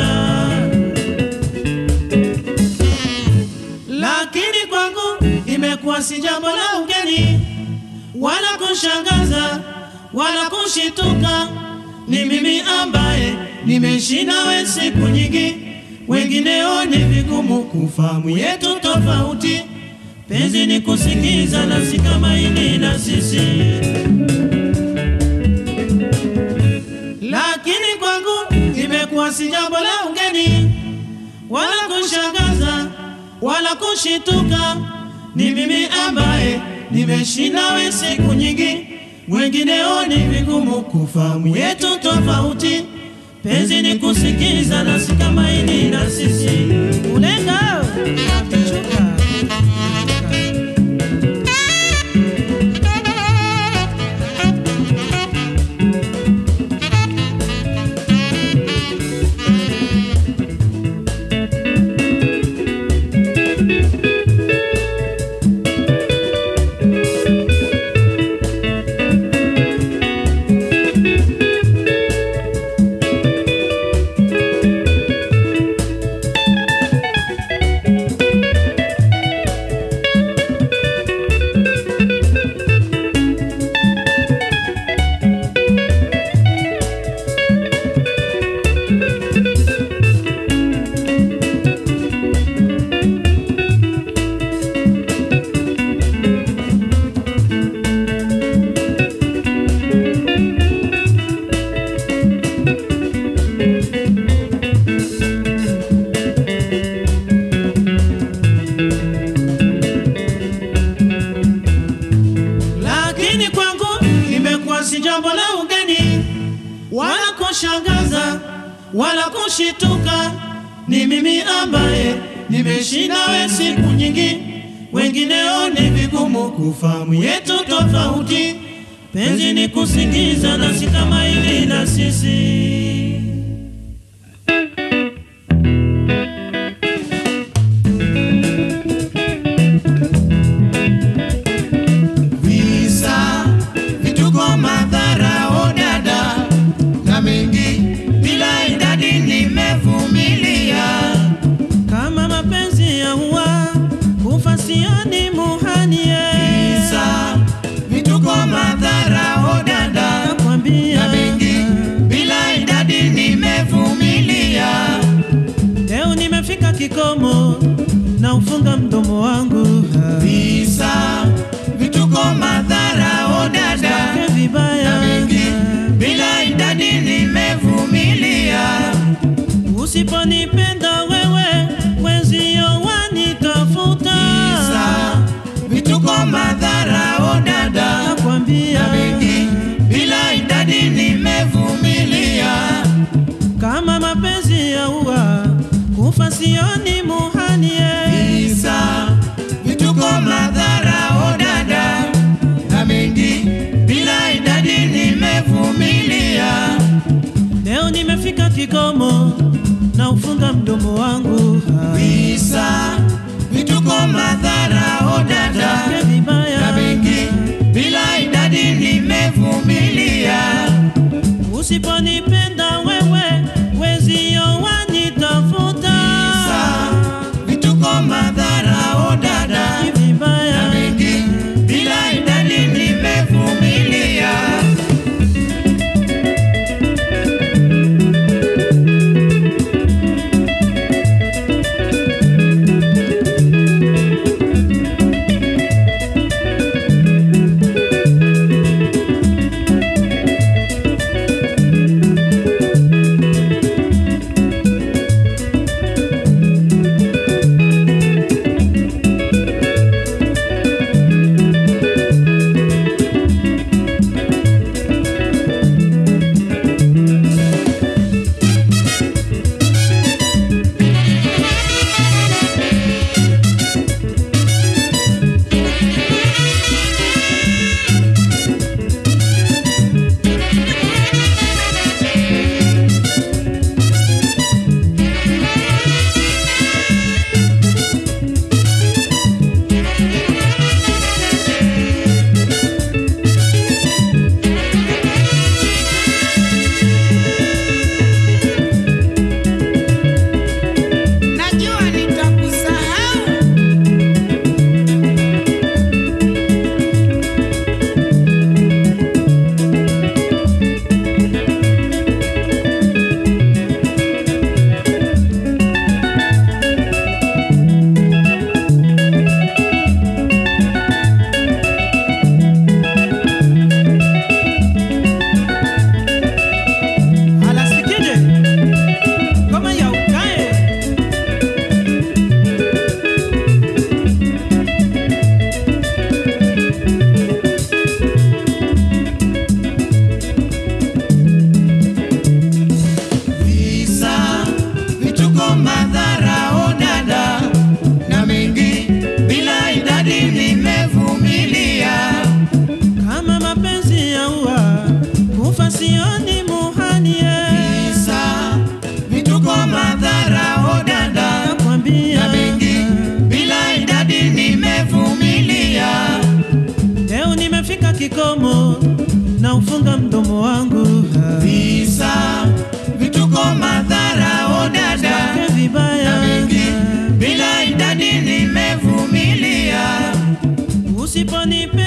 lakini kwangu imekuwa si jambo la ugeni wala kushangaza wala kushituka. Ni mimi ambaye nimeishi nawe siku nyingi, wengineo ni vigumu kufahamu yetu tofauti. Penzi ni kusikiza na si kama hili na sisi, lakini kwangu imekuwa si jambo la ugeni wala kushangaza wala kushituka. Ni mimi ambaye nimeishi nawe siku nyingi, wengineo ni vigumu kufahamu yetu tofauti. Penzi ni kusikiza na si kama hili na sisi ulenga Chuka. lakini kwangu imekuwa si jambo la ugeni wala kushangaza wala kushituka. Ni mimi ambaye nimeishi nawe siku nyingi, wengineo ni vigumu kufahamu yetu tofauti. Penzi ni kusikiza na si kama hili na sisi visa vituko madhara odada na mengi bila idadi nimevumilia kama mapenzi ya huwa kufa sioni muhanie visa vituko madhara odada nakwambia na mengi bila idadi nimevumilia leo nimefika kikomo na ufunga mdomo wangu visa vituko madhara odada Ke vibaya na mengi bila idadi nimevumilia usiponipenda wewe wenzio wanitafuta visa vituko madhara odada nakwambia na mengi bila idadi nimevumilia kama mapenzi ya ua kufa sioni muhanie visa vituko madhara odada na mengi bila idadi nimevumilia leo nimefika kikomo na ufunga mdomo wangu visa vituko madhara odada Ke vibaya na mengi bila idadi nimevumilia usiponipenda wewe wenzio wanitafuta visa vituko madhara odada Ni vibaya na mengi bila idadi nimevumilia usiponipe